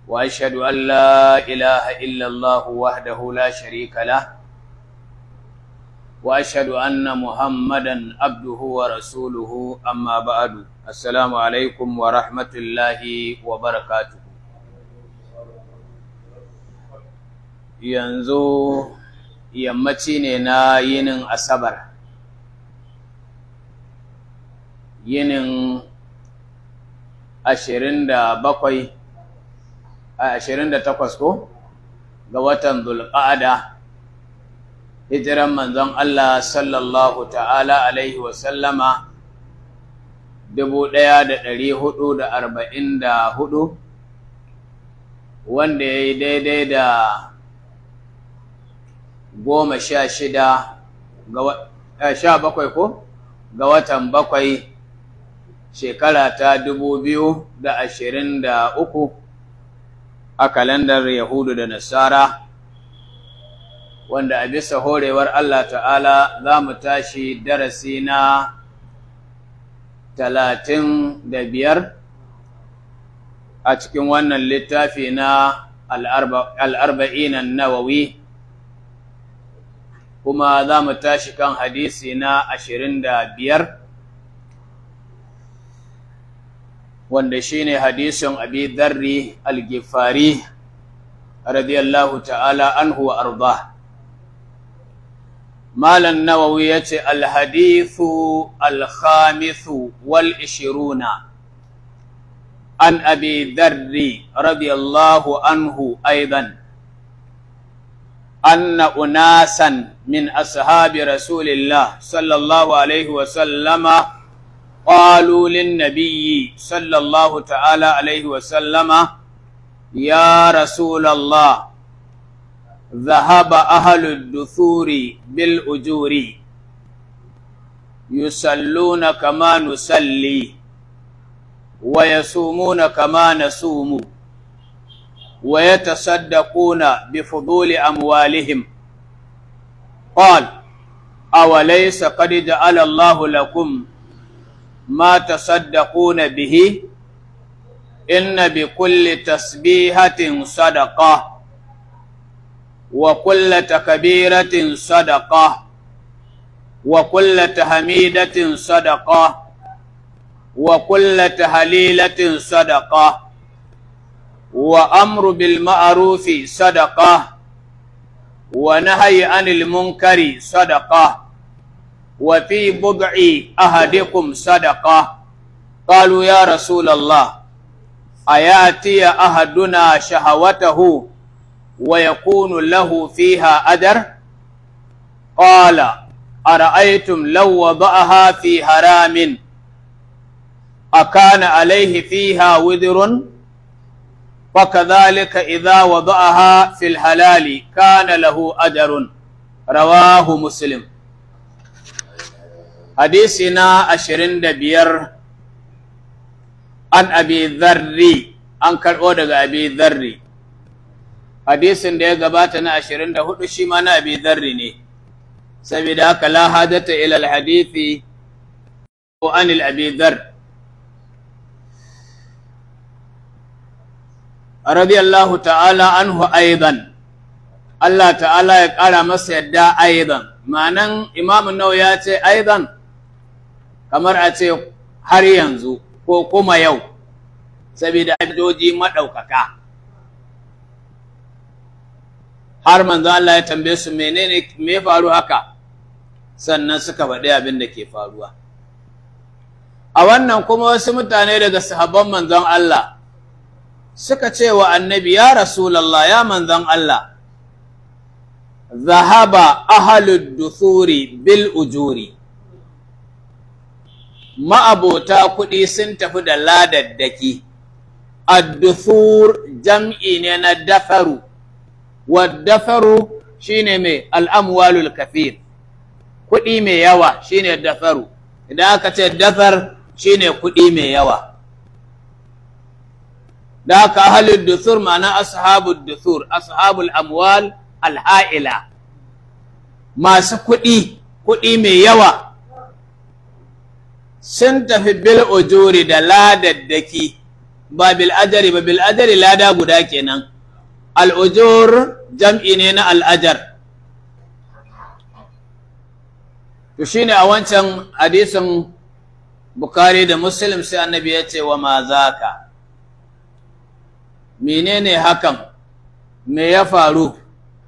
وأشهد أن لا إله إلا الله وحده لا شريك له وأشهد أن محمدا عبده ورسوله أما بعد السلام عليكم ورحمة الله وبركاته yanzu yammaci ne na yinin asabar yinin ashirin da bakwai a ashirin da takwas ko ga watan zulƙa'ada hijiran manzon Allah sallallahu ta'ala alaihi wasallama dubu ɗaya da ɗari hudu da arba'in da hudu wanda ya yi daidai da goma sha shida ga sha bakwai ko ga watan bakwai shekara ta dubu biyu da ashirin da uku a kalandar Yahudu da Nasara wanda a bisa horewar Allah ta'ala za mu tashi darasi na talatin da biyar a cikin wannan littafi na al'arba'inan nawawi kuma za mu tashi kan hadisi na ashirin da biyar wanda shine hadisin abi dharri al-gifari radiyallahu ta'ala anhu wa arda malan nawawi yace al-hadithu al-khamithu wal ishiruna an abi dharri radiyallahu anhu aidan أن أناسا من أصحاب رسول الله صلى الله عليه وسلم قالوا للنبي صلى الله تعالى عليه وسلم يا رسول الله ذهب أهل الدثور بالأجور يصلون كما نصلي ويصومون كما نصوم ويتصدقون بفضول أموالهم قال أوليس قد جعل الله لكم ما تصدقون به إن بكل تسبيحة صدقة وكل تكبيرة صدقة وكل تحميدة صدقة وكل تهليلة صدقة وأمر بالمعروف صدقة ونهي عن المنكر صدقة وفي بضع أحدكم صدقة قالوا يا رسول الله أياتي أحدنا شهوته ويكون له فيها أجر قال أرأيتم لو وضعها في حرام أكان عليه فيها وذر فكذلك إذا وضعها في الحلال كان له أجر رواه مسلم حديثنا أشرين دبير عن أبي ذري أنكر أودغ أبي ذري حديث da ya gabata na ashirin da hudu shi ma na abi dharri ne saboda haka la hadata ila alhadithi wa an abi dharr radiyallahu ta'ala anhu aidan Allah ta'ala ya ƙara masa yadda aidan ma'anan imamun nau ya ce aidan kamar a ce har yanzu ko kuma yau saboda ajoji maɗaukaka har manzo Allah ya tambaye su menene me faru haka sannan suka faɗi abin da ke faruwa a wannan kuma wasu mutane daga sahabban manzon Allah suka ce wa annabi ya rasulallah ya manzon Allah zahaba ahalud duthuri bil ujuri ma'abota kuɗi sun tafi da ladaddaki ad-duthur jam'i ne na dafaru wad-dafaru shine mai al'amwalul kafir kuɗi mai yawa shine dafaru idan aka ce dafar shine kuɗi mai yawa da haka ahalul duthur ma'ana ashabul duthur ashabul amwal alha'ila masu kuɗi kuɗi mai yawa sun tafi bil ujuri da ladaddaki ba bil ajari ba bil ajari lada guda kenan al'ujur jam'i ne na al'ajar to shine a wancan hadisin Bukhari da Muslim sai annabi ya ce wa ma zaka menene hakan me ya faru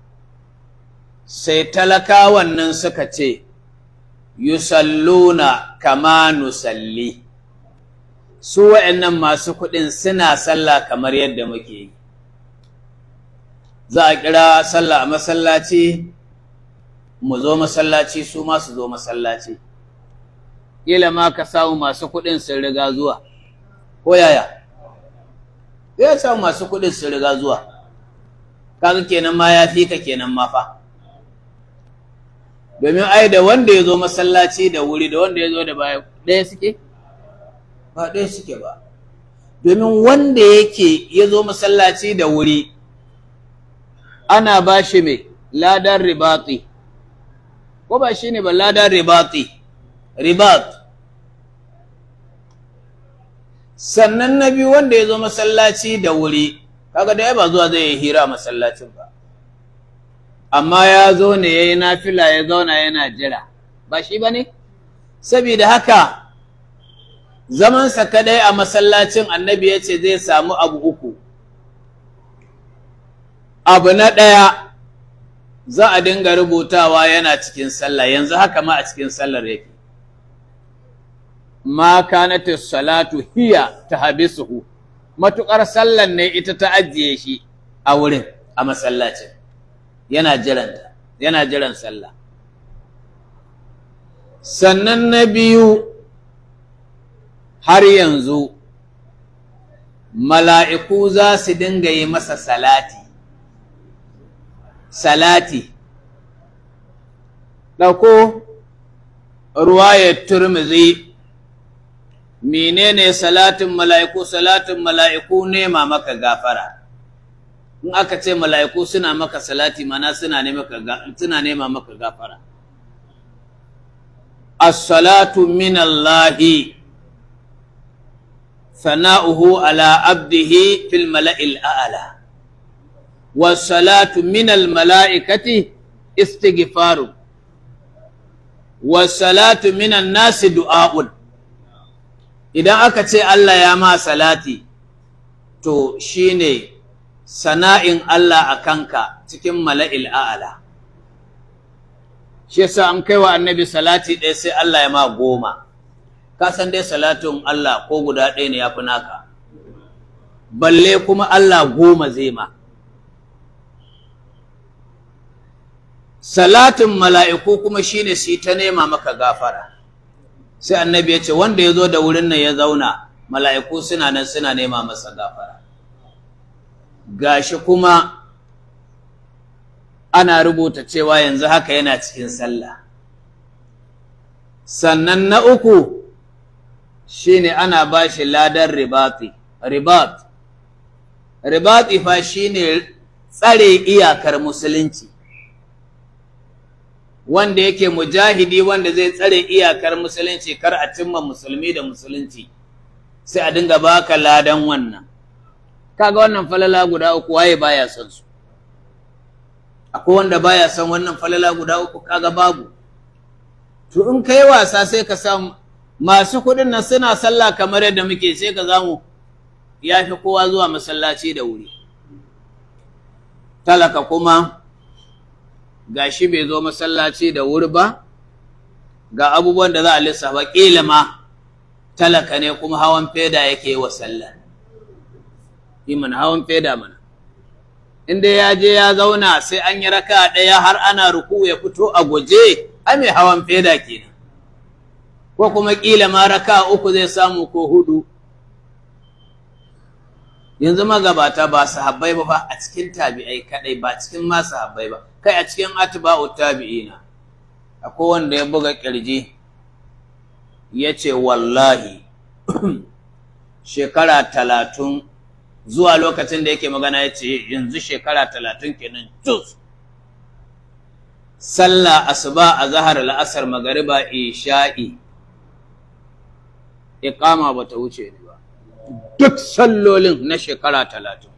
sai talakawan nan suka ce yusalluna kama nusalli su wa'annan masu kuɗin suna sallah kamar yadda muke yi za a kira sallah a masallaci mu zo masallaci su ma su zo masallaci ƙila ma ka samu masu kuɗin sun riga zuwa ko yaya zai samu masu kuɗin sun riga zuwa kaga kenan ma ya fi ka kenan ma fa domin ai da wanda ya zo masallaci da wuri da wanda ya zo da baya ɗaya suke ba ɗaya suke ba domin wanda yake ya zo masallaci da wuri ana ba shi mai ladan ribati ko ba shi ne ba ladan ribati ribat sannan na biyu wanda ya zo masallaci da wuri kaga da ya ba zuwa zai yi hira masallacin ba amma ya zo ne ya yi nafila ya zauna yana jira ba shi ba ne saboda haka zamansa kadai a masallacin annabi ya ce zai samu abu uku abu na ɗaya za a dinga rubutawa yana cikin sallah yanzu haka ma a cikin sallar yake ma kanatu salatu hiya tahbisuhu matukar sallan ne ita ta ajiye shi a wurin a masallacin yana jiran yana jiran sallah sannan na biyu har yanzu mala'iku za su dinga yi masa salati salati ɗauko ruwayar turmizi menene salatin mala'iku salatin mala'iku nema maka gafara in aka ce mala'iku suna maka salati mana suna nema maka gafara as-salatu min Allahi sana'uhu ala abdihi fil mala'il a'la was-salatu min al-mala'ikati istighfaru was-salatu min an-nasi du'a'un idan aka ce Allah ya ma salati to shine sana'in Allah a kanka cikin mala'il a'ala shi yasa an kai wa annabi salati ɗaya sai Allah ya ma goma ka san dai salatin Allah ko guda ɗaya ne ya fi naka balle kuma Allah goma zai ma salatin mala'iku kuma shine shi ta nema maka gafara sai annabi ya ce wanda ya zo da wurin nan ya zauna mala'iku suna nan suna nema masa gafara gashi kuma ana rubuta cewa yanzu haka yana cikin sallah sannan na uku shine ana ba shi ladan ribati ribat ribati fa shine tsare iyakar musulunci wanda yake mujahidi wanda zai tsare iyakar musulunci kar a cimma musulmi da musulunci sai a dinga baka ladan wannan kaga wannan falala guda uku waye baya son su akwai wanda baya son wannan falala guda uku kaga babu to in kai wasa sai ka samu masu kuɗin nan suna sallah kamar yadda muke sai ka zamu ya fi kowa zuwa masallaci da wuri talaka kuma gashi bai zo masallaci da wuri ba ga abubuwan da za a lissafa ƙila ma talaka ne kuma hawan feda yake wa sallah iman hawan feda mana inda ya je ya zauna sai an yi raka ɗaya har ana ruku ya fito a guje a mai hawan feda kenan ko kuma ƙila ma raka uku zai samu ko hudu yanzu magabata ba sahabbai ba fa a cikin tabi'ai kadai ba cikin ma sahabbai ba kai a cikin atba'u tabi'ina akwai wanda ya buga kirji ya ce wallahi shekara talatin zuwa lokacin da yake magana ya ce yanzu shekara talatin kenan cus sallah asuba a zahar la'asar magariba isha'i iqama ba ta wuce ni ba duk sallolin na shekara talatin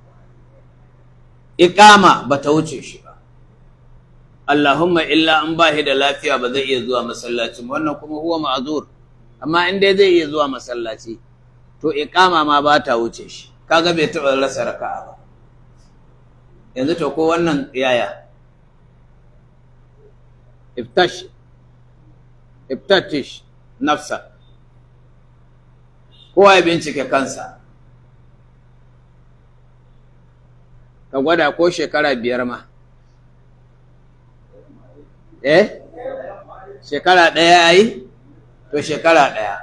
iƙama ba ta wuce shi ba Allahumma illa an ba da lafiya ba zai iya zuwa masallaci wannan kuma huwa ma'azur amma in dai zai iya zuwa masallaci to iƙama ma ba ta wuce shi kaga bai taɓa rasa raka'a ba yanzu to ko wannan yaya iftash iftatish nafsa kowa ya bincike kansa ka gwada ko shekara biyar ma eh shekara ɗaya ya yi to shekara ɗaya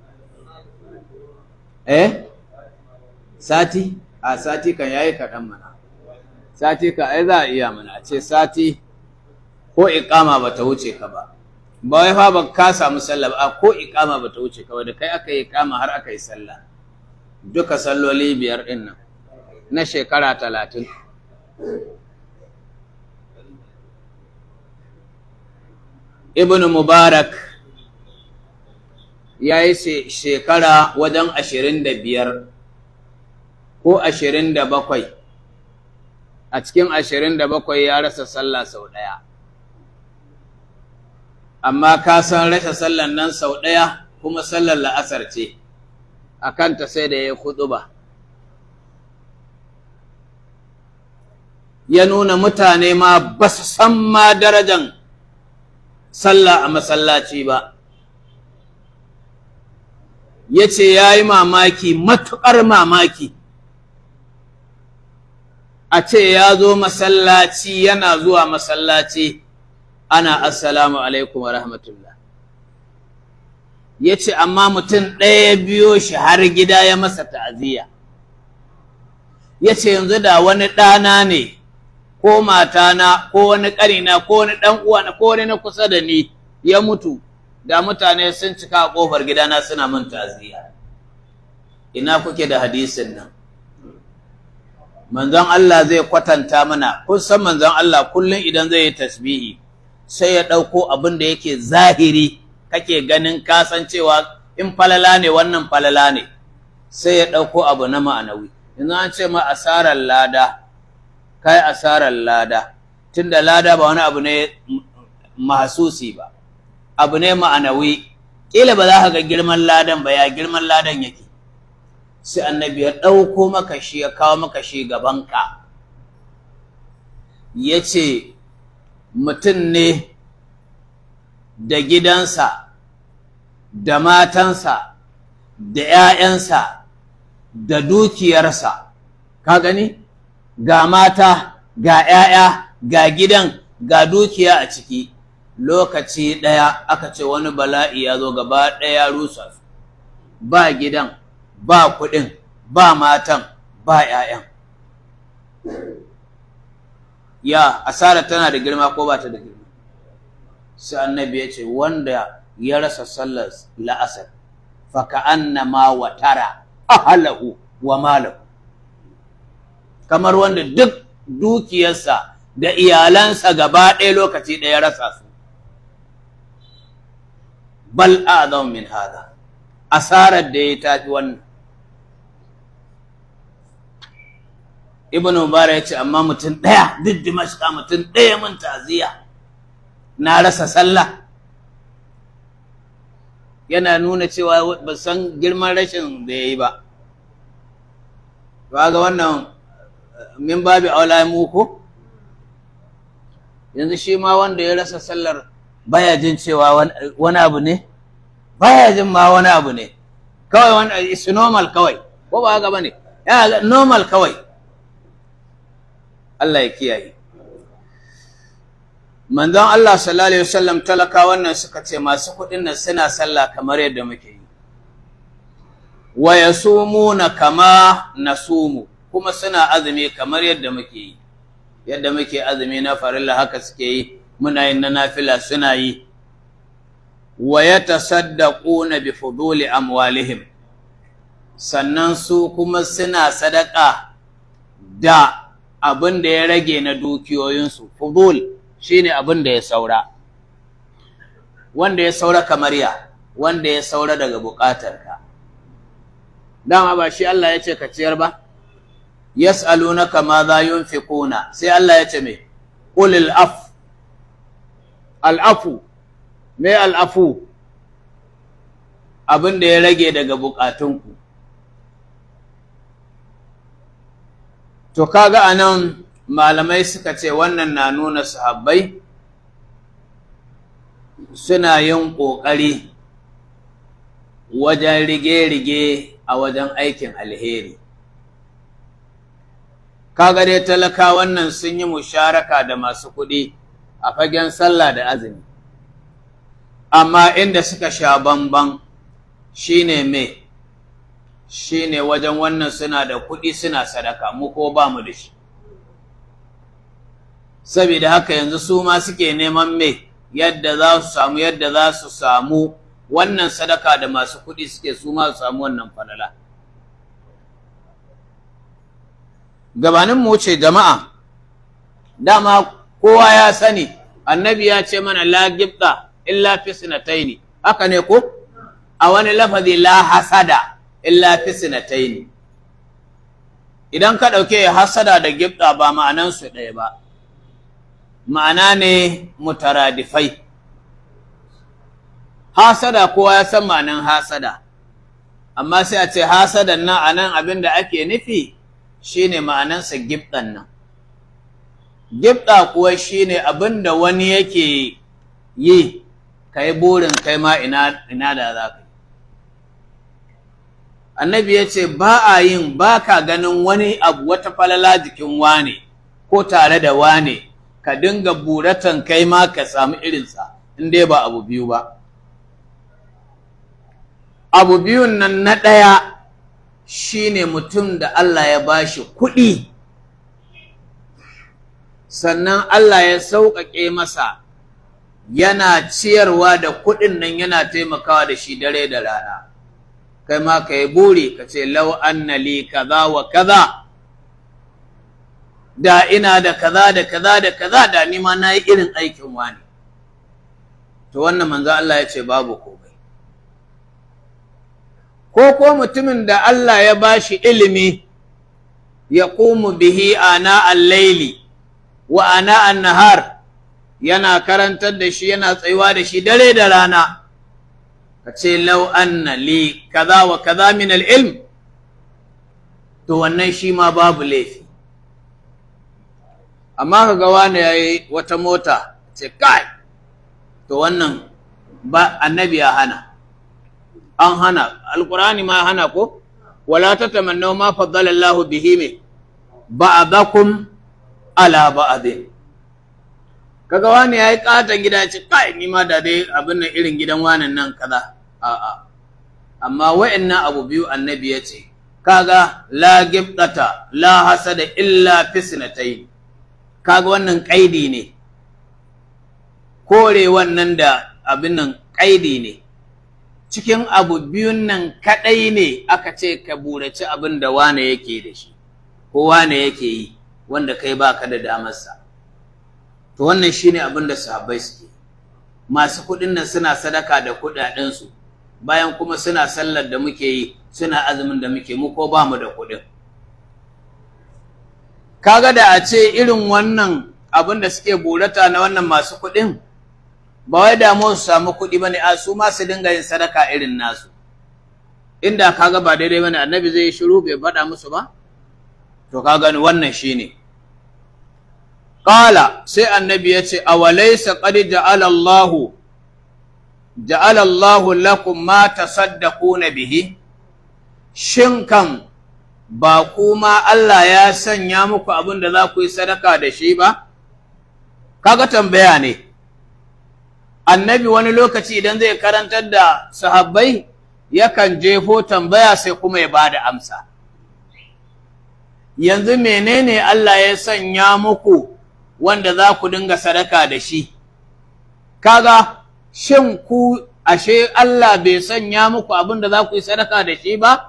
eh sati a sati kan yayi kaɗan mana sati ka ai za a iya mana a ce sati ko iƙama ba ta wuce ka ba ba wai fa ba ka samu sallah ba ko iƙama ba ta wuce ka ba da kai aka yi iƙama har aka yi sallah duka salloli biyar ɗin nan na shekara talatin ibn mubarak ya yi shekara wajen ashirin da biyar ko ashirin da bakwai a cikin ashirin da bakwai ya rasa sallah sau ɗaya amma ka san rasa sallan nan sau ɗaya kuma sallar la'asar ce a kanta sai da ya yi ba. ya nuna mutane ma ba su san ma darajan sallah a masallaci ba ya ce ya yi mamaki matuƙar mamaki a ce ya zo masallaci yana zuwa masallaci ana assalamu alaikum wa rahmatullah ya ce amma mutum ɗaya biyo shi har gida ya masa ta'aziyya ya ce yanzu da wani ɗana ne ko matana ko wani ƙarina ko wani ɗan uwana ko wani na kusa da ni ya mutu da mutane sun cika a ƙofar gidana suna min ta'aziyya ina kuke da hadisin nan manzon Allah zai kwatanta mana kun san manzon Allah kullum idan zai yi tasbihi sai ya ɗauko abin da yake zahiri kake ganin kasancewa in falala ne wannan falala ne sai ya ɗauko abu na ma'anawi yanzu an ce ma asarar lada kai asarar lada tunda lada ba wani abu ne mahasusi ba abu ne ma'anawi kila ba za ka ga girman ladan ba ya girman ladan yake sai annabi ya ɗauko maka shi ya kawo maka shi gabanka ya ce mutum ne da gidansa da matansa da ‘ya'yansa da dukiyarsa ka gani ga mata ga ‘ya'ya ga gidan ga dukiya a ciki lokaci ɗaya aka ce wani bala'i ya zo gaba ɗaya rusa su ba gidan ba kuɗin ba matan ba ‘ya'yan ya asara tana da girma ko ba ta da girma sai annabi ya ce wanda ya rasa sallar la'asar faka annama watara ahalahu wa malahu kamar wanda duk dukiyarsa da iyalansa gaba ɗaya lokaci ɗaya rasa su bal a'zam min hada asarar da ya tafi wannan ibnu mubarak ya ce amma mutum ɗaya duk dimashka mutum ɗaya mun taziya na rasa sallah yana nuna cewa ba san girman rashin da ya yi ba ba ga wannan min babi aula muku yanzu shi ma wanda ya rasa sallar baya jin cewa wani abu ne baya jin ma wani abu ne kawai wani is normal kawai ko ba haka bane ya normal kawai Allah ya kiyaye manzon Allah sallallahu alaihi wasallam talaka wannan suka ce masu kuɗin nan suna sallah kamar yadda muke yi wa yasumuna kama nasumu kuma suna azumi kamar yadda muke yi yadda muke azumi na farilla haka suke yi muna yin na nafila suna yi wa yatasaddaquna bi fuduli amwalihim sannan su kuma suna sadaka da abin da ya rage na dukiyoyinsu fudul shine abin da ya saura wanda ya saura kamar ya wanda ya saura daga bukatarka dama ba shi Allah ya ce ka ciyar ba yas'alunaka ma za yunfiquna sai Allah ya ce me qulil af al'afu me al'afu abin da ya rage daga bukatunku to kaga anan malamai suka ce wannan na nuna sahabbai suna yin ƙoƙari wajen rige-rige a wajen aikin alheri kaga dai talaka wannan sun yi musharaka da masu kuɗi a fagen sallah da azumi amma inda suka sha bamban shine me shine wajen wannan suna da kuɗi suna sadaka mu ko ba mu da shi saboda haka yanzu su ma suke neman me yadda za su samu yadda za su samu wannan sadaka da masu kuɗi suke su ma su samu wannan falala gabanin mu ce jama'a dama kowa ya sani annabi ya ce mana la gibta illa fi sinataini haka ne ko a wani lafazi la hasada illa fi sinataini idan ka ɗauke hasada da gibta ba ma'anansu ɗaya ba ma'ana ne mutaradifai hasada kowa ya san ma'anan hasada amma sai a ce hasadan nan a nan abin da ake nufi shine ma'anansa gibɗan nan gibɗa kuwa shine abin da wani yake yi ka yi burin kai ma ina da za ka yi annabi ya ce ba a yin ba ka ganin wani abu wata falala jikin wane ko tare da wane ka dinga buratan kai ma ka samu irinsa in dai ba abu biyu ba abu biyun nan na ɗaya shine mutum da Allah ya bashi kuɗi sannan Allah ya sauƙaƙe masa yana ciyarwa da kuɗin nan yana taimakawa da shi dare da rana kai ma ka yi buri ka ce lau anna li kaza wa kaza da ina da kaza da kaza da kaza da ni ma na yi irin aikin wani to wannan manzo Allah ya ce babu komai ko ko mutumin da Allah ya bashi ilimi ya qumu bihi ana al-laili wa ana an-nahar yana karantar da shi yana tsayuwa da shi dare da rana ka ce lau anna li kaza wa kaza min al-ilm to wannan shi ma babu laifi amma ka ga wani yayi wata mota ce kai to wannan ba annabi ya hana an hana alqur'ani ma hana ko wala tatamannaw ma faddala Allahu bihi me ba'dakum ala ba'din kaga wani yayi kata gida ce kai ni ma da dai abin nan irin gidan wanan nan kaza a'a amma wa'annan abu biyu annabi ya ce kaga la gibdata la hasada illa fisnatayn kaga wannan kaidi ne kore wannan da abin nan kaidi ne cikin abu biyun nan kadai ne aka ce ka buraci abin da wane yake da shi ko wane yake yi wanda kai baka da damarsa to wannan shine abin da sahabbai suke masu kuɗin nan suna sadaka da kuɗaɗensu bayan kuma suna sallar da muke yi suna azumin da muke mu ko ba mu da kuɗin kaga da a ce irin wannan abin da suke burata na wannan masu kuɗin ba wai damu su samu kuɗi bane a su ma su dinga yin sadaka irin nasu inda kaga ba daidai bane annabi zai shiru bai faɗa musu ba to kaga ni wannan shine qala sai annabi ya ce awalaysa qad ja'ala Allah ja'ala Allah lakum ma tasaddaquna bihi shin kan ba kuma Allah ya sanya muku abin da za ku yi sadaka da shi ba kaga tambaya ne annabi wani lokaci idan zai karantar da sahabbai yakan jefo tambaya sai kuma ya bada amsa yanzu menene Allah ya sanya muku wanda za ku dinga sadaka da shi kaga shin ku ashe Allah bai sanya muku abin da za ku yi sadaka da shi ba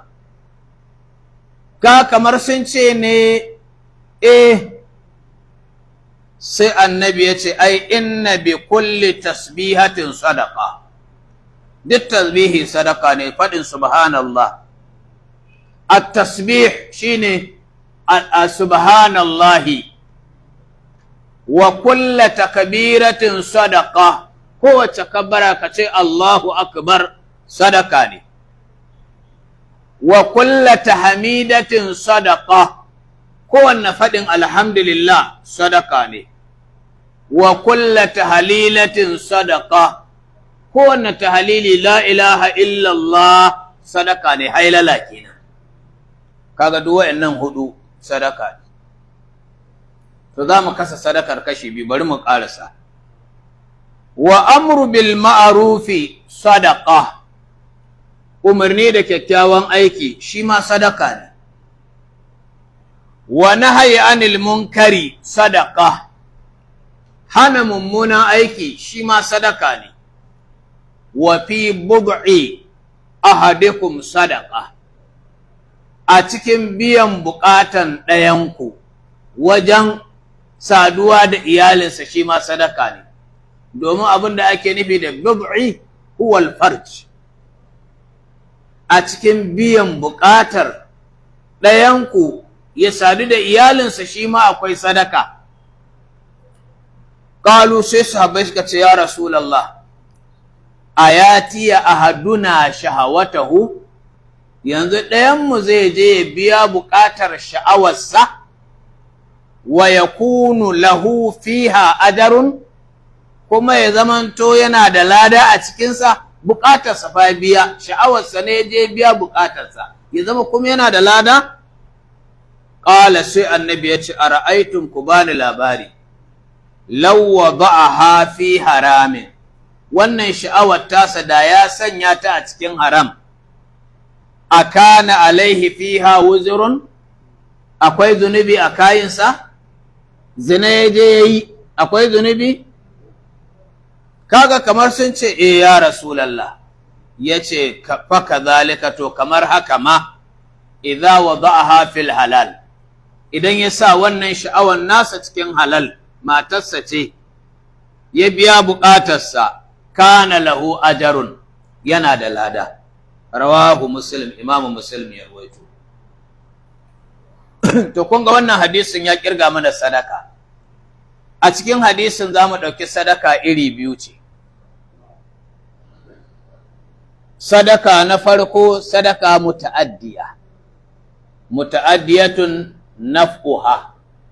ka kamar sun ce ne eh sai annabi ya ce ai inna bi kulli tasbihatin sadaka duk tasbihi sadaka ne faɗin subhanallah at-tasbih shine subhanallahi wa kulla takbiratin sadaqa kowace kabbara ka ce Allahu akbar sadaka ne wa kulla tahmidatin sadaqa kowanne faɗin alhamdulillah sadaka ne wa kulla tahlilatin sadaqa kowanne tahlili la ilaha illallah sadaka ne hailala kenan kaga duk wayannan hudu sadaka ne to za mu kasa sadakar kashi biyu bari mu ƙarasa wa amru bil ma'rufi sadaqa umarni da kyakkyawan aiki shi ma sadaka ne wa nahyi anil munkari sadaqa hana mummunan aiki shi ma sadaka ne wa fi bud'i ahadikum sadaqa a cikin biyan buƙatan ɗayanku wajen saduwa da iyalinsa shi ma sadaka ne domin abin da ake nufi da bid'i huwal farj a cikin biyan buƙatar ɗayanku ya sadu da iyalinsa shi ma akwai sadaka ƙalu sai sahabbai suka ce ya rasulallah ayati ya ahaduna shahawatahu yanzu ɗayanmu zai je ya biya buƙatar sha'awarsa wa yakunu lahu fiha ajarun kuma ya zamanto yana da lada a cikinsa buƙatarsa fa biya sha'awarsa ne je biya buƙatarsa ya zama kuma yana da lada ƙala sai annabi ya ce a ra'aitun ku bani labari law wada'aha fi haramin wannan sha'awar tasa da ya sanya ta a cikin haram akana alaihi fiha wuzurun akwai zunubi a kayinsa zina ya je ya yi akwai zunubi kaga kamar sun ce e ya rasulallah ya ce faka zalika to kamar haka ma idza wada'aha fil halal idan ya sa wannan sha'awar nasa cikin halal matarsa ce ya biya buƙatarsa kana lahu ajarun yana da lada rawahu muslim imamu muslim ya rawaito to kun ga wannan hadisin ya kirga mana sadaka a cikin hadisin za mu ɗauki sadaka iri biyu ce sadaka na farko sadaka muta'addiya muta'addiyatun naf'uha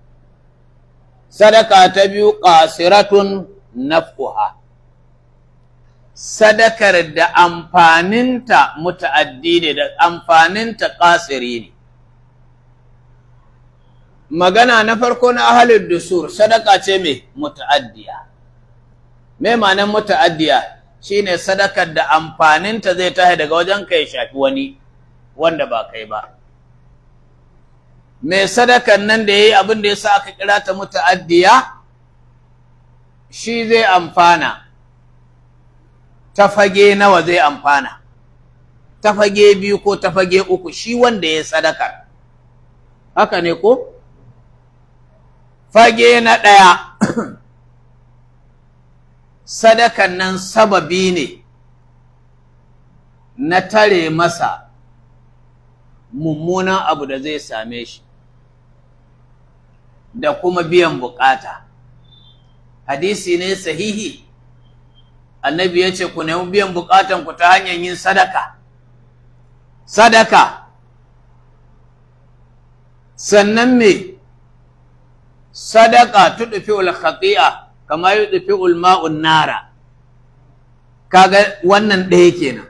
sadaka ta biyu qasiratun naf'uha sadakar da amfaninta muta'addi ne da amfaninta qasiri ne magana na farko na ahalin dusur sadaka ce mai muta'addiya me ma'anar muta'addiya shine sadakar da amfaninta zai tahi daga wajen ka ya shafi wani wanda ba kai ba me sadakar nan da yayi abin da yasa aka kira ta muta'addiya shi zai amfana ta fage nawa zai amfana ta fage biyu ko ta fage uku shi wanda ya sadakar haka ne ko fage na ɗaya sadakan nan sababi ne na tare masa mummunan abu da zai same shi da kuma biyan bukata hadisi ne sahihi annabi ya ce ku nemi biyan bukatan ku ta hanyar yin sadaka sadaka sannan me sadaka tudfi'ul khati'a kama yudfi'ul ma'un nara kaga wannan ɗaya kenan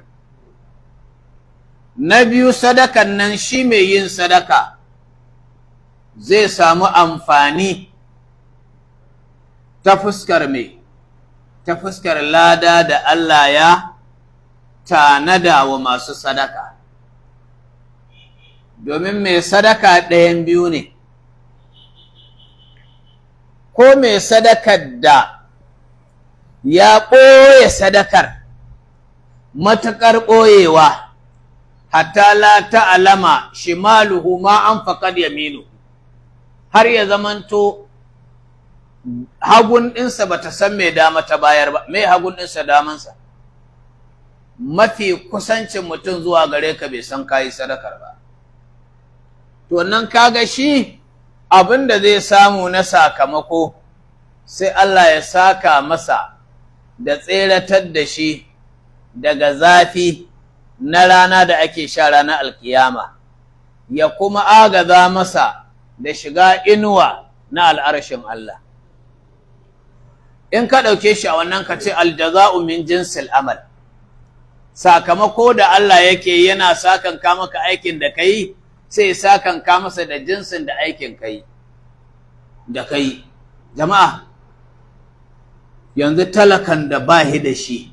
na biyu sadakan nan shi mai yin sadaka zai samu amfani ta fuskar mai ta fuskar lada da Allah ya tanada wa masu sadaka domin mai sadaka ɗayan biyu ne ko mai sadakar da ya ɓoye sadakar matuƙar ɓoyewa hatta la ta'alama shimaluhu ma an faƙad yaminu har ya zamanto hagun ɗinsa ba ta san mai dama ta bayar ba mai hagun ɗinsa damansa mafi kusancin mutum zuwa gare ka bai san kayi sadakar ba to nan kaga shi abin da zai samu na sakamako sai Allah ya saka masa da tseratar da shi daga zafi na rana da ake sha ranar alkiyama ya kuma agaza masa da shiga inuwa na al'arshin Allah in ka ɗauke shi a wannan ka ce aljaza'u min jinsil amal sakamako da Allah yake yana sakanka maka aikin da kai sai sakanka masa da jinsin da aikin kai da kai jama'a yanzu talakan da ba da shi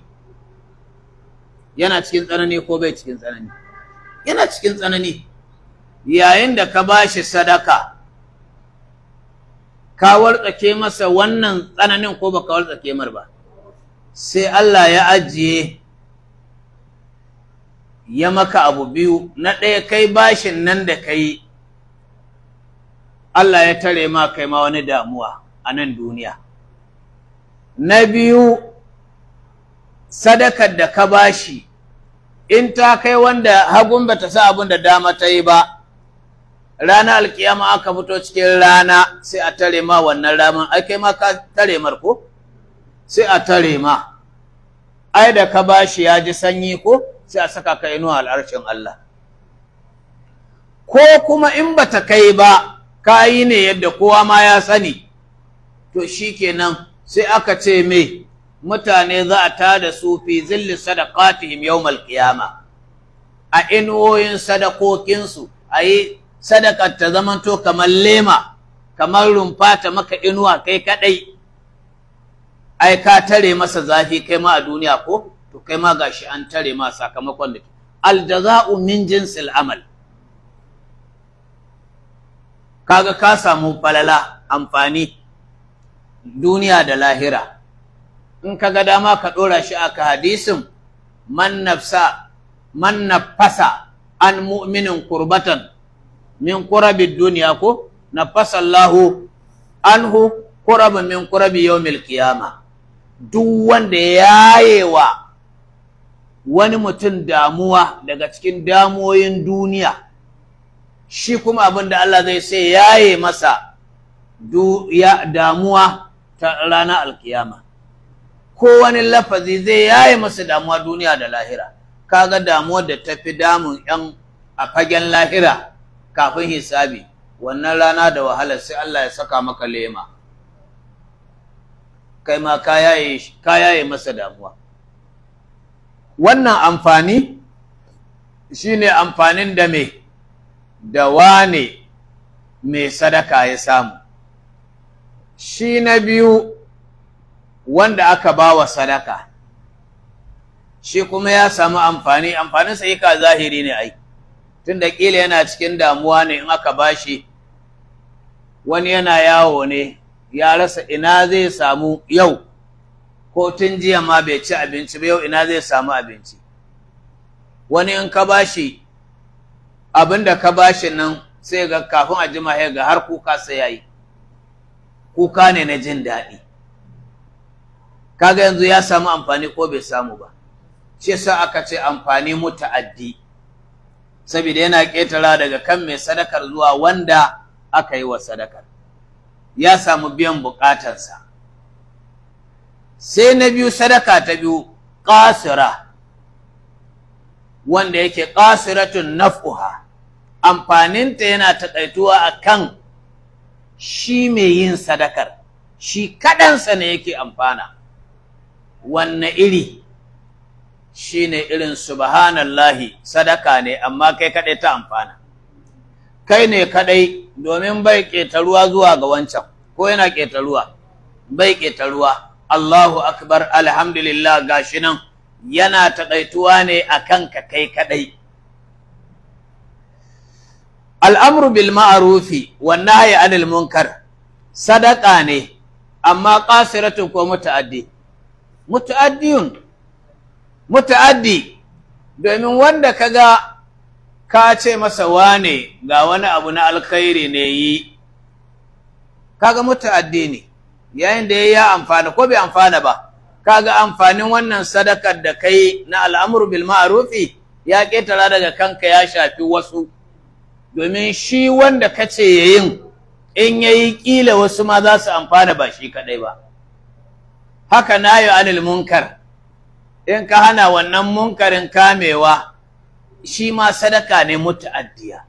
yana cikin tsanani ko bai cikin tsanani yana cikin tsanani yayin da ka ba shi sadaka ka wartsake masa wannan tsananin ko baka wartsake mar ba sai Allah ya ajiye ya maka abu biyu na ɗaya kai bashin nan da kai Allah ya tare ma kai ma wani damuwa a nan duniya na biyu sadakar da ka bashi in ta kai wanda hagun bata sa abin da dama ta yi ba ranar alkiyama aka fito cikin rana sai a tare ma wannan ramin ai kai ma ka tare mar ko sai a tare ma ai da ka bashi ya ji sanyi ko sai a saka ka inuwa al'arshin Allah ko kuma in bata kai ba ka yi ne yadda kowa ma ya sani to shikenan sai aka ce me mutane za a tada su fi zilli sadaqatihim yawmal qiyama a inuwoyin sadakokinsu a yi sadakar ta zamanto kamar lema kamar rumfa ta maka inuwa kai kadai ai ka tare masa zafi kai ma a duniya ko to kai ma gashi an tare ma sakamakon da aljaza'u min jinsil amal kaga ka samu falala amfani duniya da lahira in kaga dama ka dora shi aka hadisin man nafsa man nafasa an mu'minin kurbatan min kurabi duniya ko nafasa Allahu anhu kurabin min kurabi yawmil qiyama duk wanda yayewa wani mutum damuwa daga cikin damuwoyin duniya shi kuma abin da Allah zai sai yaye masa damuwa ta ranar alkiyama ko wani lafazi zai yaye masa damuwa duniya da lahira kaga damuwar da ta fi damun yan a fagen lahira kafin hisabi wannan rana da wahala sai Allah ya saka maka lema kai ma ka yaye masa damuwa wannan amfani shine amfanin da me da wane mai sadaka ya samu shi na biyu wanda aka ba wa sadaka shi kuma ya samu amfani amfanin sa ka zahiri ne ai tunda kila yana cikin damuwa ne in aka bashi wani yana yawo ne ya rasa ina zai samu yau ko tun jiya ma bai ci abinci ba yau ina zai samu abinci wani in ka bashi abin da ka bashi nan sai ga kafin a jima ya ga har kuka sai yayi kuka ne na jin daɗi kaga yanzu ya samu amfani ko bai samu ba shi yasa aka ce amfani muta'addi saboda yana ƙetara daga kan mai sadakar zuwa wanda aka yi wa sadakar ya samu biyan buƙatarsa sai na biyu sadaka ta biyu ƙasira wanda yake ƙasiratun naf'uha amfaninta yana taƙaituwa a kan shi mai yin sadakar shi kaɗansa ne yake amfana wanne iri shi ne irin subhanallahi sadaka ne amma kai kaɗai ta amfana kai ne kaɗai domin bai ƙetaruwa zuwa ga wancan ko yana ƙetaruwa bai ƙetaruwa Allahu akbar alhamdulillah gashi nan yana taƙaituwa ne a kanka kai kaɗai al'amru bil ma'arufi wannan haya anil munkar sadaka ne amma ƙasiratun ko muta'addi muta'addiyun muta'addi domin wanda kaga ka ce masa wane ga wani abu na alkhairi ne yi kaga muta'addi ne yayin da ya amfana ko bai amfana ba kaga amfanin wannan sadakar da kai na al'amru bil ma'rufi ya ketara daga kanka ya shafi wasu domin shi wanda kace yayin in yayi kila wasu ma za su amfana ba shi kadai ba haka nayi anil munkar in ka hana wannan munkarin kamewa shi ma sadaka ne muta'addiya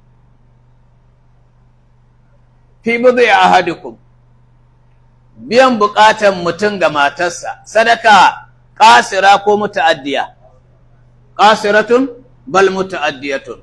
fi budai ahadikum biyan bukatan mutum ga matarsa sadaka kasira ko muta'addiya qasiratun bal muta'addiyatun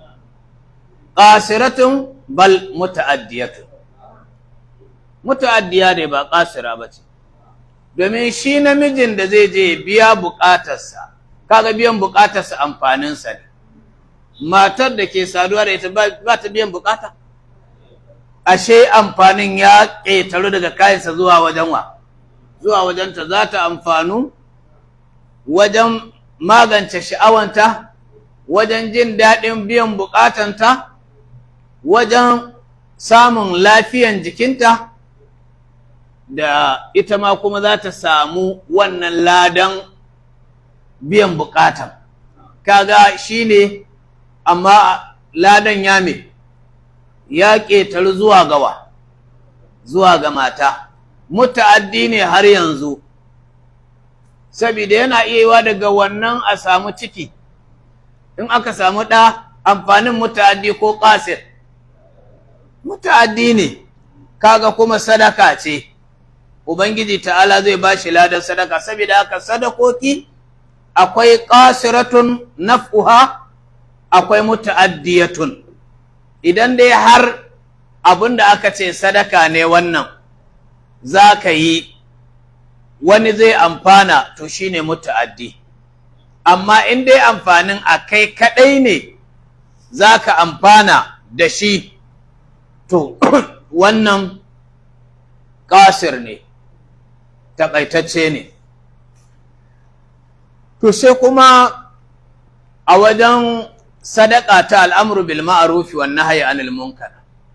qasiratun bal muta'addiyatun muta'addiya ne ba qasira bace domin shi namijin da zai je biya bukatarsa kaga biyan bukatarsa amfaninsa ne matar da ke saduwa da ita ba ta biyan bukata ashe amfanin ya ƙetaru daga kayansa zuwa wajen wa zuwa wajenta za ta amfanu wajen magance sha'awanta wajen jin daɗin biyan bukatanta wajen samun lafiyan jikinta da ita ma kuma za ta samu wannan ladan biyan bukatan kaga shine amma ladan ya me ya ƙetaru zuwa gawa zuwa ga mata muta'addi ne har yanzu saboda yana iya yiwa daga wannan a samu ciki in aka samu ɗa amfanin muta'addi ko ƙasir muta'addi ne kaga kuma sadaka ce ubangiji ta'ala zai ba shi ladan sadaka saboda haka sadakoki akwai ƙasiratun naf'uha akwai muta'addiyatun idan dai har abin da aka ce sadaka ne wannan za ka yi wani zai amfana to shi ne muta'addi amma in dai amfanin a kai kaɗai ne za ka amfana da shi to wannan ƙasir ne taƙaitacce ne to sai kuma a wajen sadaka ta al'amuru bil ma'arufi wa nahyi anil munkar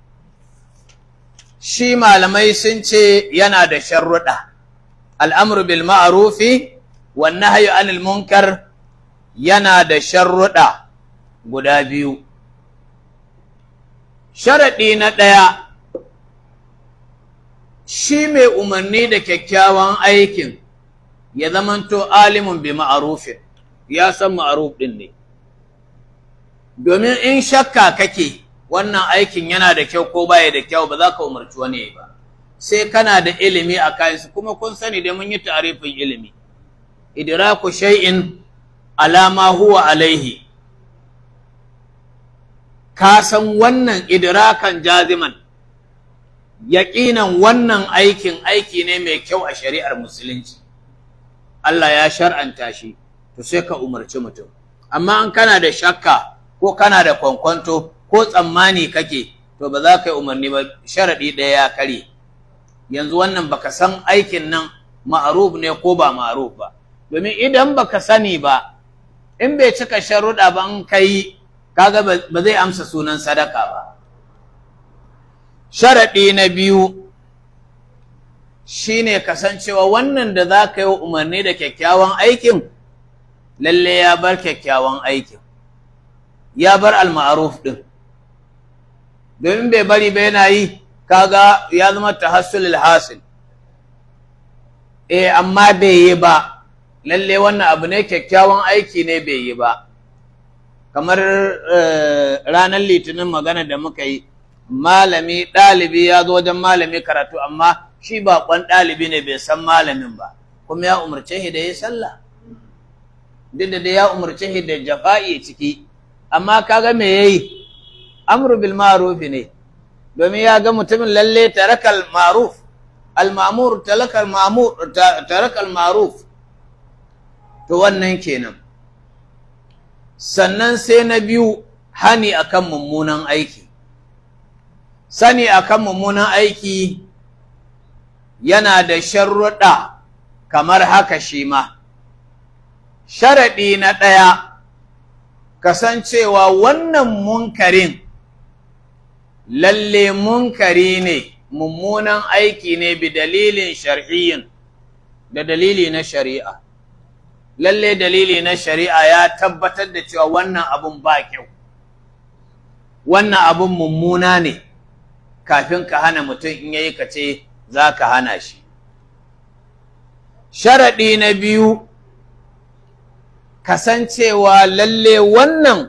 shi malamai sun ce yana da sharruɗa al'amuru bil ma'arufi wa nahyi anil munkar yana da sharruɗa guda biyu sharaɗi na ɗaya shi mai umarni da kyakkyawan aikin ya zamanto alimun bi ma'arufin ya san ma'aruf ɗin ne domin in shakka kake wannan aikin yana da kyau ko baya da kyau ba za ka umarci wani ba sai kana da ilimi a kayansu kuma kun sani da mun yi tarifin ilimi idraku shay'in alama huwa alaihi ka san wannan idrakan jaziman yaƙinan wannan aikin aiki ne mai kyau a shari'ar musulunci Allah ya shar'anta shi to sai ka umarci mutum amma an kana da shakka ko kana da kwankwanto ko tsammani kake to ba za ka yi umarni ba sharaɗi ɗaya ya kare yanzu wannan baka san aikin nan ma'aruf ne ko ba ma'aruf ba domin idan baka sani ba in bai cika sharuɗa ba in kai kaga ba zai amsa sunan sadaka ba sharaɗi na biyu shine kasancewa wannan da za ka yi umarni da kyakkyawan aikin lalle ya bar kyakkyawan aikin ya bar al-ma'ruf din domin bai bari ba yana yi kaga ya zama tahassulul hasil eh amma bai yi ba lalle wannan abu ne kyakkyawan aiki ne bai yi ba kamar ranar litinin magana da muka yi malami ɗalibi ya zo wajen malami karatu amma shi baƙon ɗalibi ne bai san malamin ba kuma ya umarce shi da ya sallah duk da ya umarce shi da jafa'i ciki amma kaga me yayi amru bil ma'ruf ne domin ya ga mutumin lalle tarakal ma'ruf al ma'mur tarakal ma'mur tarakal ma'ruf to wannan kenan sannan sai na biyu hani akan mummunan aiki sani akan mummunan aiki yana da sharruɗa kamar haka shi ma sharaɗi na ɗaya kasancewa wannan munkarin lalle munkari ne mummunan aiki ne bi dalilin shar'iyyin da dalili na shari'a lalle dalili na shari'a ya tabbatar da cewa wannan abun ba kyau wannan abun mummuna ne kafin ka hana mutum in yayi ka ce za ka hana shi sharaɗi na biyu kasancewa lalle wannan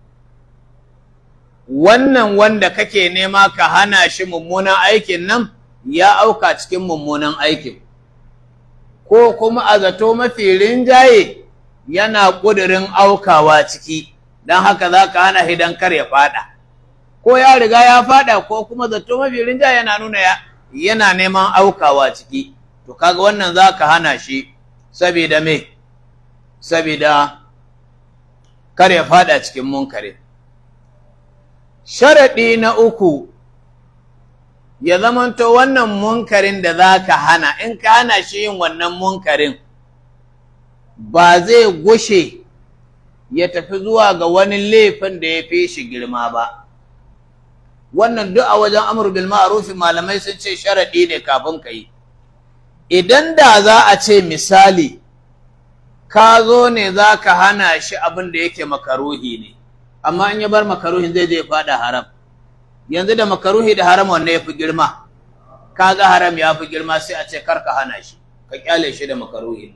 wannan wanda kake nema ka hana shi mummunan aikin nan ya auka cikin mummunan aikin ko kuma a zato mafi rinjaye yana ƙudurin aukawa ciki don haka za ka hana hidan kar ya fada ko ya riga ya fada ko kuma zato mafi rinjaye yana nuna yana neman aukawa ciki to kaga wannan za ka hana shi saboda me saboda kar ya fada cikin munkari sharaɗi na uku ya zamanto wannan munkarin da za ka hana in ka hana shi yin wannan munkarin ba zai gushe ya tafi zuwa ga wani laifin da ya fi shi girma ba wannan duk a wajen amur bil ma'ruf malamai sun ce sharaɗi ne kafin ka yi idan da za a ce misali ka zo ne za ka hana shi abin da yake makaruhi ne amma in ya bar makaruhin zai je faɗa haram yanzu da makaruhi da haram wanne ya fi girma kaga haram ya fi girma sai a ce kar ka hana shi ka kyale shi da makaruhin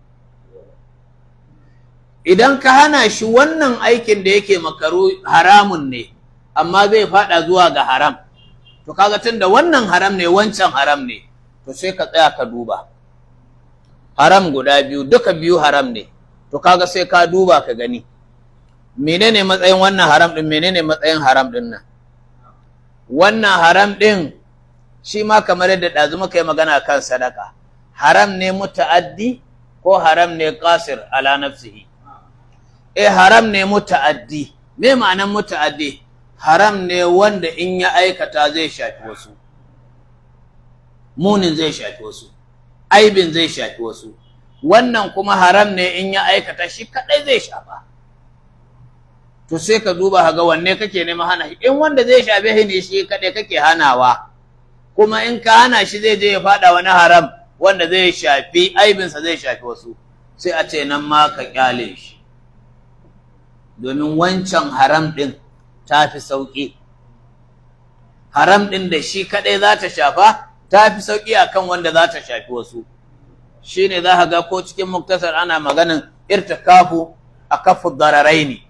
idan ka hana shi wannan aikin da yake makaru haramun ne amma zai faɗa zuwa ga haram to kaga tun da wannan haram ne wancan haram ne to sai ka tsaya ka duba haram guda biyu duka biyu haram ne to kaga sai ka duba ka gani menene matsayin wannan haram din menene matsayin haram din nan wannan haram din shi ma kamar yadda ɗazu muka yi magana kan sadaka haram ne muta'addi ko haram ne qasir ala nafsihi eh haram ne muta'addi me ma'anan muta'addi haram ne wanda in ya aikata zai shafi wasu munin zai shafi wasu aibin zai shafi wasu wannan kuma haram ne in ya aikata shi kadai zai shafa to sai ka duba ga wanne kake nema hana shi in wanda zai shafe shi ne shi kadai kake hanawa kuma in ka hana shi zai je ya fada wani haram wanda zai shafi aibinsa zai shafi wasu sai a ce nan ma ka kyale shi domin wancan haram din ta fi sauƙi haram din da shi kadai za ta shafa ta fi sauƙi akan wanda za ta shafi wasu shi ne za ka ga ko cikin muktasar ana maganin irtikafu a kafu dararai ne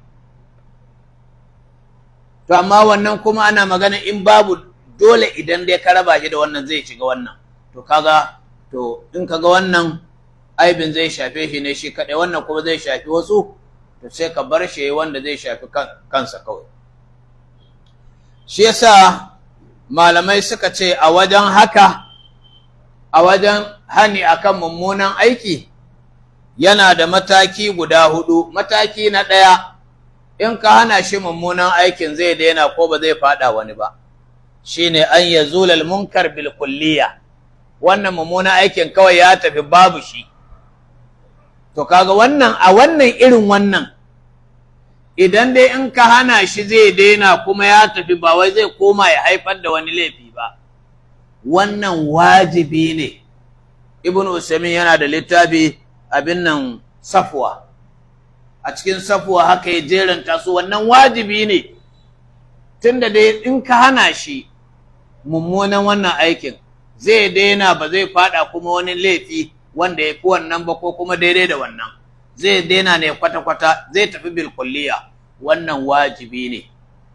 to amma wannan kuma ana maganin in babu dole idan dai ka raba shi da wannan zai shiga wannan to kaga to in kaga wannan aibin zai shafe shi ne shi kaɗai wannan kuma zai shafi wasu to sai ka bar shi wanda zai shafi kansa kawai shi yasa malamai suka ce a wajen haka a wajen hani akan mummunan aiki yana da mataki guda hudu mataki na ɗaya in ka hana shi mummunan aikin zai daina ko ba zai fada wani ba shine an yazulal munkar bil kulliya wannan mummunan aikin kawai ya tafi babu shi to kaga wannan a wannan irin wannan idan dai in ka hana shi zai daina kuma ya tafi ba wai zai koma ya haifar da wani laifi ba wannan wajibi ne ibn usaimin yana da littafi abin nan safwa a cikin safwa haka ya jeranta su wannan wajibi ne tunda dai in ka hana shi mummunan wannan aikin zai daina ba zai fada kuma wani laifi wanda ya fi wannan ba ko kuma daidai da wannan zai daina ne kwata-kwata zai tafi bilkulliya wannan wajibi ne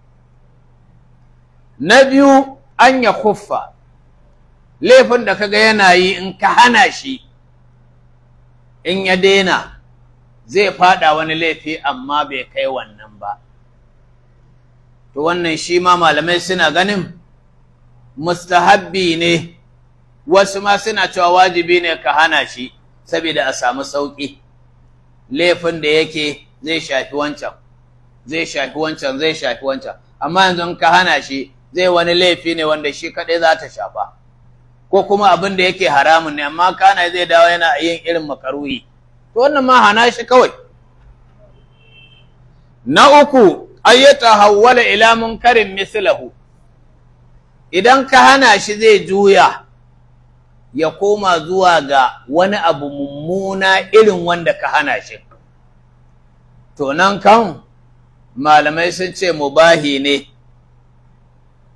na biyu an ya kuffa laifin da kaga yana yi in ka hana shi in ya daina zai fada wani laifi amma bai kai wannan ba to wannan shi ma malamai suna ganin mustahabbi ne wasu ma suna cewa wajibi ne ka hana shi saboda a samu sauƙi laifin da yake zai shafi wancan zai shafi wancan zai shafi wancan amma yanzu in ka hana shi zai wani laifi ne wanda shi kaɗai za ta shafa ko kuma abin da yake haramun ne amma kana zai dawo yana yin irin makaruhi to wannan ma hana shi kawai na uku ayyata hawwala ila munkarin mislahu idan ka hana shi zai juya ya koma zuwa ga wani abu mummuna irin wanda ka hana shi to nan kan malamai sun ce mubahi ne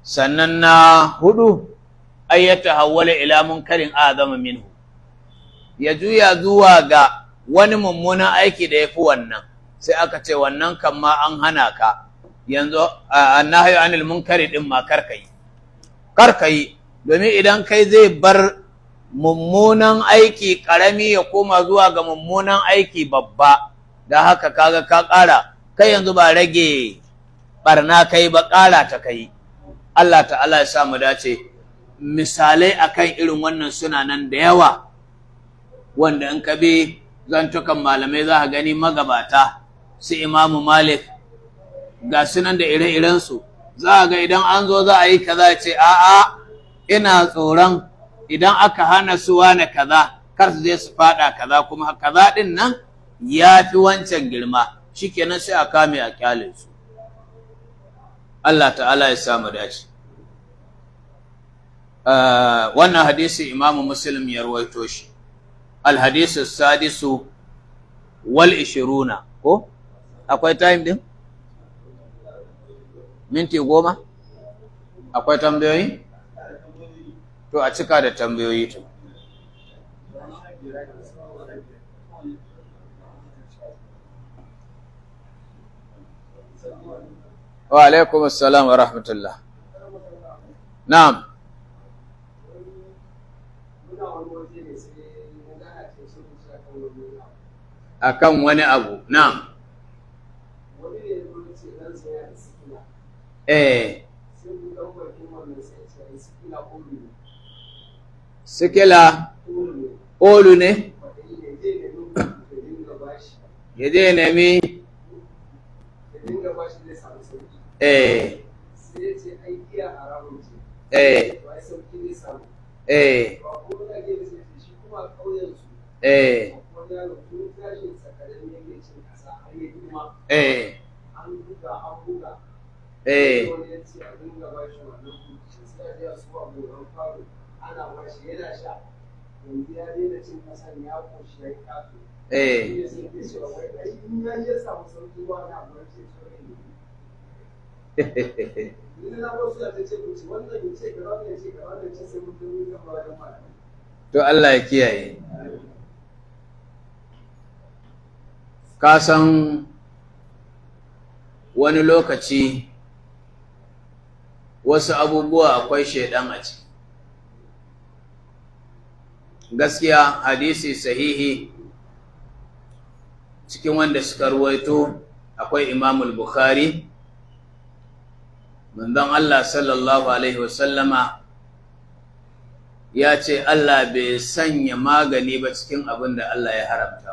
sannan na hudu ay yatahawwala ila munkarin azama minhu ya juya zuwa ga wani mummunan aiki da yafi wannan sai aka ce wannan kan ma an hana ka yanzu annahyu anil munkari din ma karkai karkai domin idan kai zai bar mummunan aiki karami ya koma zuwa ga mummunan aiki babba da haka kaga ka ƙara kai yanzu ba rage barna kai ba ƙara ta kai Allah ta'ala ya sa mu dace misalai akan irin wannan suna nan da yawa wanda in ka bi zantukan malamai za ka gani magabata su imamu malik ga sunan da ire-irensu za a ga idan an zo za a yi kaza ce a'a ina tsoron idan aka hana su wane kaza kar su je su fada kaza kuma kaza din nan ya fi wancan girma shikenan sai a kame a kyale su Allah ta'ala ya samu dace wannan hadisi imamu muslim ya rawaito shi alhadisu sadisu wal ishiruna ko akwai time din minti goma akwai tambayoyi to a cika da tambayoyi to wa alaikum assalam wa rahmatullah na'am akan wani abu na'am eh sikila olu ne ya je nemi eh eh eh eh eh eh eh to Allah ya kiyaye ka san wani lokaci wasu abubuwa akwai shaidan a ciki gaskiya hadisi sahihi cikin wanda suka ruwaito akwai imamul bukhari manzon Allah sallallahu alaihi wasallama ya ce Allah bai sanya magani ba cikin abin da Allah ya haramta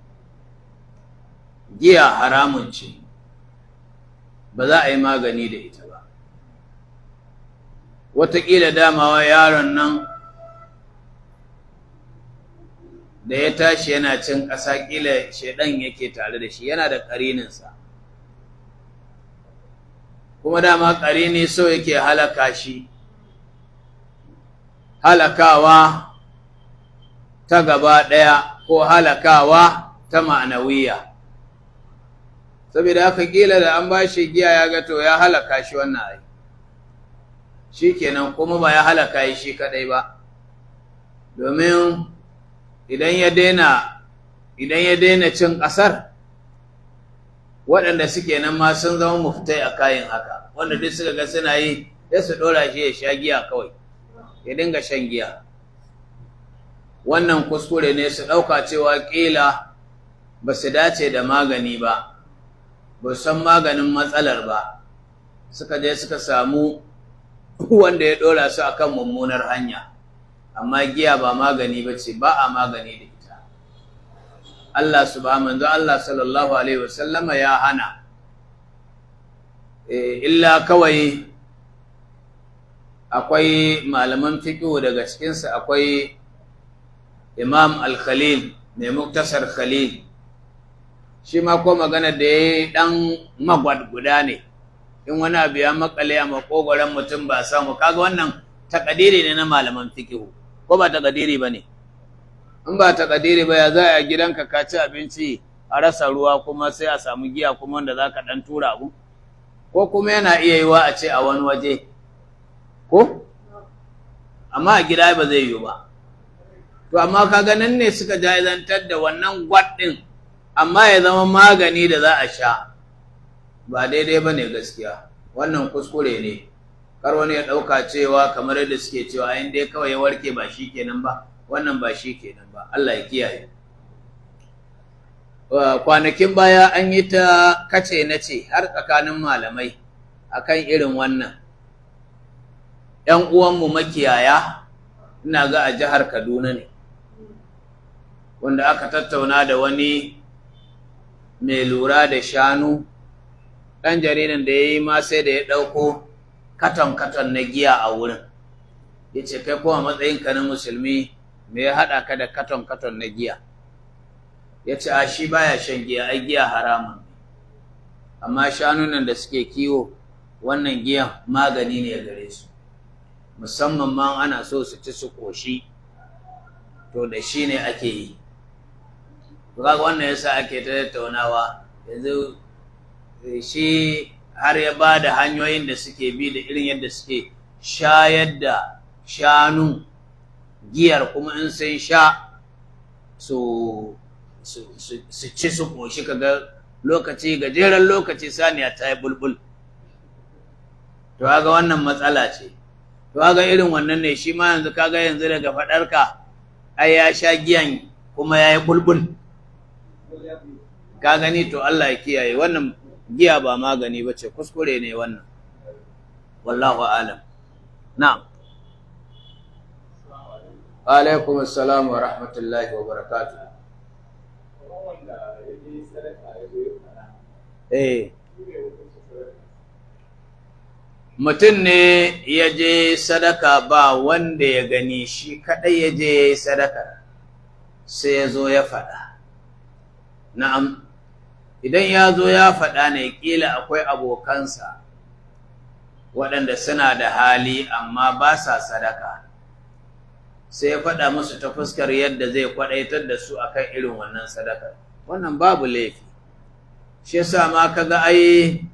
giya haramun ce ba za a yi magani da ita ba wataƙila damawa yaron nan da ya tashi yana cin ƙasa ƙila shaidan yake tare da shi yana da ƙarininsa kuma dama ƙarini so yake halaka shi halakawa ta gaba ɗaya ko halakawa ta ma'anawiya saboda haka ƙila da an ba shi giya ya ga to ya halaka shi wannan ai shi kenan kuma ba ya halaka shi kaɗai ba domin idan ya daina idan ya daina cin ƙasar waɗanda suke nan ma sun zama muftai a kayan haka wanda duk suka ga suna yi sai su ɗora shi ya sha giya kawai ya dinga shan giya wannan kuskure ne su ɗauka cewa ƙila ba su dace da magani ba ba san maganin matsalar ba suka je suka samu wanda ya ɗora su akan mummunar hanya amma giya ba magani ba ce ba a magani da ita Allah subhanahu manzo Allah sallallahu alaihi wasallama ya hana illa kawai akwai malaman fiqh daga cikinsa akwai Imam Al-Khalil mai muktasar Khalil shi ma ko magana da yayi dan magwad guda ne in wani abu ya makale a makogoron mutum ba samu kaga wannan takadiri ne na malaman fiqh ko ba takadiri ba ne in ba takadiri ba ya za a gidanka ka ci abinci a rasa ruwa kuma sai a samu giya kuma wanda za ka ɗan tura abu ko kuma yana iya yiwa a ce a wani waje ko amma a gida ba zai yi ba to amma kaga nan ne suka jaizantar da wannan gwad ɗin amma ya zama magani da za a sha ba daidai ba ne gaskiya wannan kuskure ne kar wani ya ɗauka cewa kamar yadda suke cewa in dai kawai ya warke ba shi kenan ba wannan ba shi kenan ba Allah ya kiyaye kwanakin baya an yi ta kace na ce har tsakanin malamai akan irin wannan ‘yan uwanmu makiyaya ina ga a jihar Kaduna ne wanda aka tattauna da wani mai lura da shanu ɗan jaridan da ya yi ma sai da ya ɗauko katon-katon na giya a wurin ya ce kai kuma matsayinka na musulmi me ya haɗa ka da katon-katon na giya ya ce a shi baya shan giya ai giya haramun amma shanunan da suke kiwo wannan giyan magani ne gare su musamman ma ana so su ci su koshi to da shi ne ake yi kaga wannan yasa ake ta tattaunawa yanzu shi har ya ba da hanyoyin da suke bi da irin yadda suke shayar da shanu giyar kuma in sun sha su ci su koshi kaga lokaci gajeren lokaci saniya ta yi bulbul to kaga wannan matsala ce to kaga irin wannan ne shi ma yanzu kaga yanzu daga faɗarka ai ya sha giyan kuma ya yi bulbul ka gani to Allah ya kiyaye wannan giya ba magani ba ce kuskure ne wannan wallahu alam na'am alaikum assalam wa rahmatullahi wa barakatuh eh mutum ne ya je sadaka ba wanda ya gani shi kadai ya je ya yi sadaka sai ya zo ya faɗa na'am idan ya zo ya faɗa ne ƙila akwai abokansa waɗanda suna da hali amma ba sa sadaka sai ya faɗa musu ta fuskar yadda zai kwaɗaitar da su akan irin wannan sadaka wannan babu laifi shi yasa ma kaga ai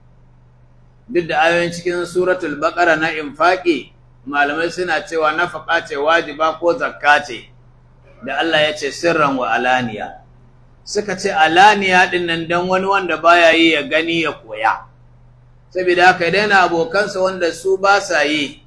duk da ayoyin cikin suratul baqara na infaqi malamai suna cewa nafaqa ce wajiba ko zakka ce da Allah ya ce sirran wa alaniya suka ce alaniya din nan dan wani wanda baya yi ya gani ya koya saboda haka idan abokansa wanda su ba sa yi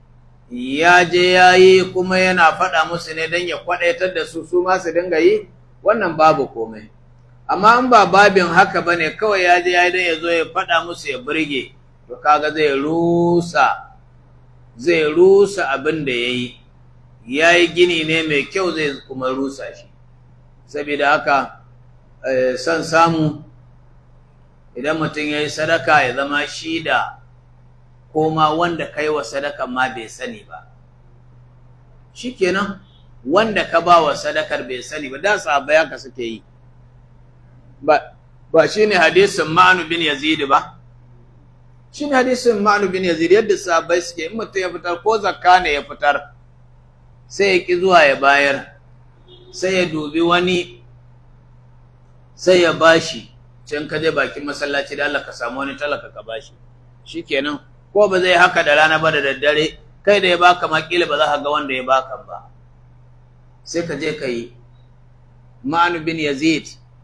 ya je ya yi kuma yana faɗa musu ne don ya kwaɗaitar da su su ma su dinga yi wannan babu komai amma in ba babin haka ba ne kawai ya je ya yi don ya zo ya faɗa musu ya burge to kaga zai rusa zai rusa abin da ya yi ya yi gini ne mai kyau zai kuma rusa shi saboda haka son samu idan mutum ya yi sadaka ya zama shi da ko ma wanda kai wa sadaka ma bai sani ba shikenan wanda ka ba wa sadakar bai sani ba da sahabbai haka suke yi ba ba shine hadisin Ma'nu bin Yazid ba shine hadisin Ma'nu bin Yazid yadda sahabbai suke in mutum ya fitar ko zakka ne ya fitar sai ya ki zuwa ya bayar sai ya dubi wani sai ya bashi can ka je bakin masallaci da Allah ka samu wani talaka ka bashi shikenan ko ba zai haka da rana ba da daddare kai da ya baka makila ba za ka ga wanda ya baka ba sai ka je ka yi ma'anu bin yazid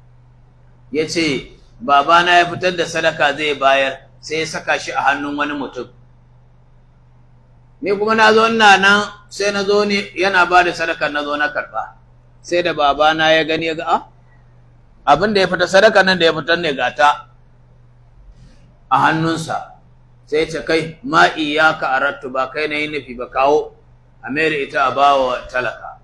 ya ce babana ya fitar da sadaka zai bayar sai ya saka shi a hannun wani mutum ni kuma na zo ina nan sai na zo ne yana ba da sadaka na zo na karɓa sai da babana ya gani ya ga a abin da ya fita sadaka nan da ya fitar ne gata a hannunsa sai ce kai ma iyaka arattu ba kai na yi nufi ba kawo a mere ita a bawa talaka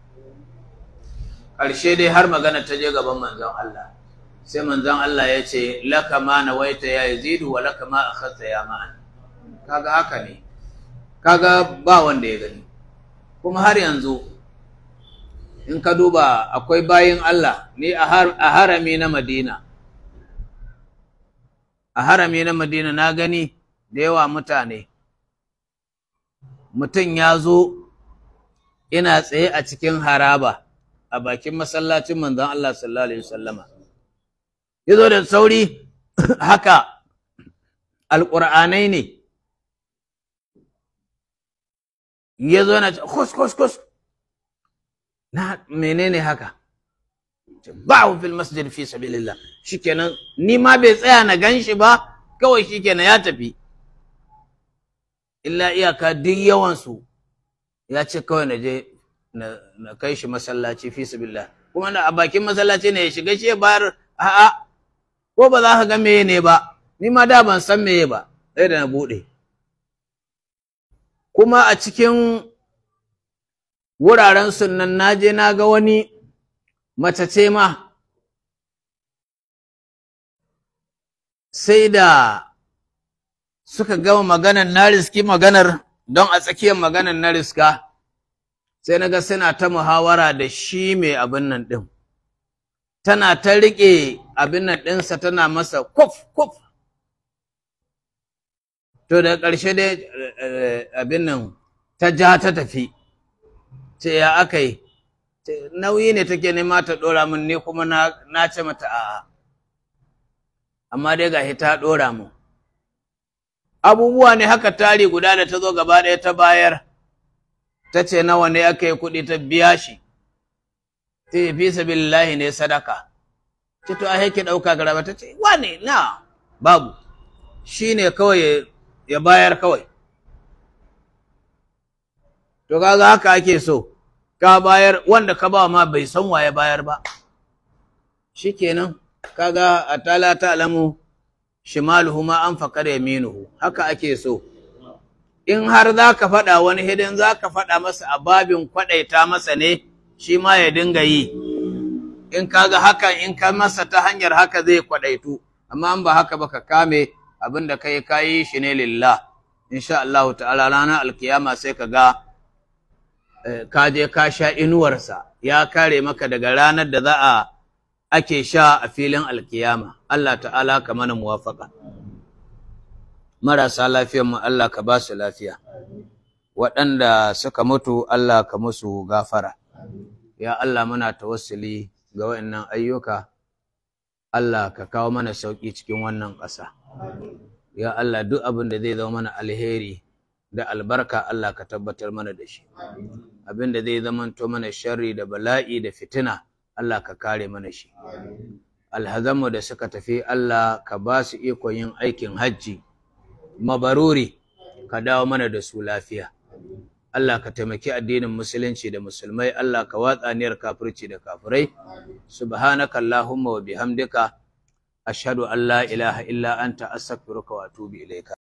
ƙarshe dai har magana ta je gaban manzon Allah sai manzon Allah ya ce laka ma nawaita ya yazidu wa laka ma akhadta ya ma'an kaga haka ne kaga ba wanda ya gani kuma har yanzu in ka duba akwai bayin Allah ni a harami na Madina a harami na Madina na gani da yawa mutane mutum ya zo ina tsaye a cikin haraba a bakin masallacin manzon Allah sallallahu alaihi wasallama ya zo da sauri haka alƙur'anai ne ya zo na kus kus kus na menene haka ba'u fil masjid fi sabilillah shikenan ni ma bai tsaya na gan shi ba kawai shikenan ya tafi illa iyaka duk yawan su ya ce kawai na je na kai shi masallaci fi sabilillah kuma na a bakin masallaci ne ya shiga shi ya bayar a'a ko ba za ka ga meye ne ba ni ma da ban san meye ba sai da na bude kuma a cikin wuraren sunan naje na ga wani mace ce ma sai da suka gama maganar na riski maganar don a tsakiyar maganar na riska sai na ga suna ta muhawara da shi mai abin nan ɗin tana ta riƙe abin nan ɗinsa tana masa kuf kuf to da ƙarshe dai abin nan ta ja ta tafi ce ya aka yi nauyi ne take nema ta ɗora min ne kuma na ce mata a'a amma dai gashi ta ɗora mu abubuwa ne haka tari guda da ta zo gaba ɗaya ta bayar ta ce nawa ne aka yi kuɗi ta biya shi ta yi fi sabilillahi ne sadaka ce to a ki ɗauka garaba ta ce wane na babu shi ne kawai ya bayar kawai to kaga haka ake so ka bayar wanda ka ba ma bai san waye bayar ba shikenan kaga atala ta'lamu shimaluhu ma an faqara yaminuhu haka ake so in har za ka faɗa wani hidin za ka faɗa masa a babin kwaɗaita masa ne shi ma ya dinga yi in kaga hakan in ka masa ta hanyar haka zai kwaɗaitu amma in ba haka ba ka kame abin da kai kayi shi ne lillah insha Allah ta'ala ranar alkiyama sai ka ga ka je ka sha inuwarsa ya kare maka daga ranar da za a ake sha a filin alkiyama Allah ta'ala ka mana muwafaka marasa lafiyar mu Allah ka ba su lafiya waɗanda suka mutu Allah ka musu gafara ya Allah muna tawassuli ga waɗannan ayyuka Allah ka kawo mana sauƙi cikin wannan ƙasa ya Allah duk abin da zai zama mana alheri da albarka Allah ka tabbatar mana da shi abin da zai zamanto mana sharri da bala'i da fitina Allah ka kare mana shi alhazanmu da suka tafi Allah ka ba su ikon yin aikin hajji mabaruri ka dawo mana da su lafiya Allah ka taimaki addinin musulunci da musulmai Allah ka watsa niyar kafirci da kafirai subhanaka allahumma wa bihamdika ashhadu an la ilaha illa anta astaghfiruka wa atubu ilaika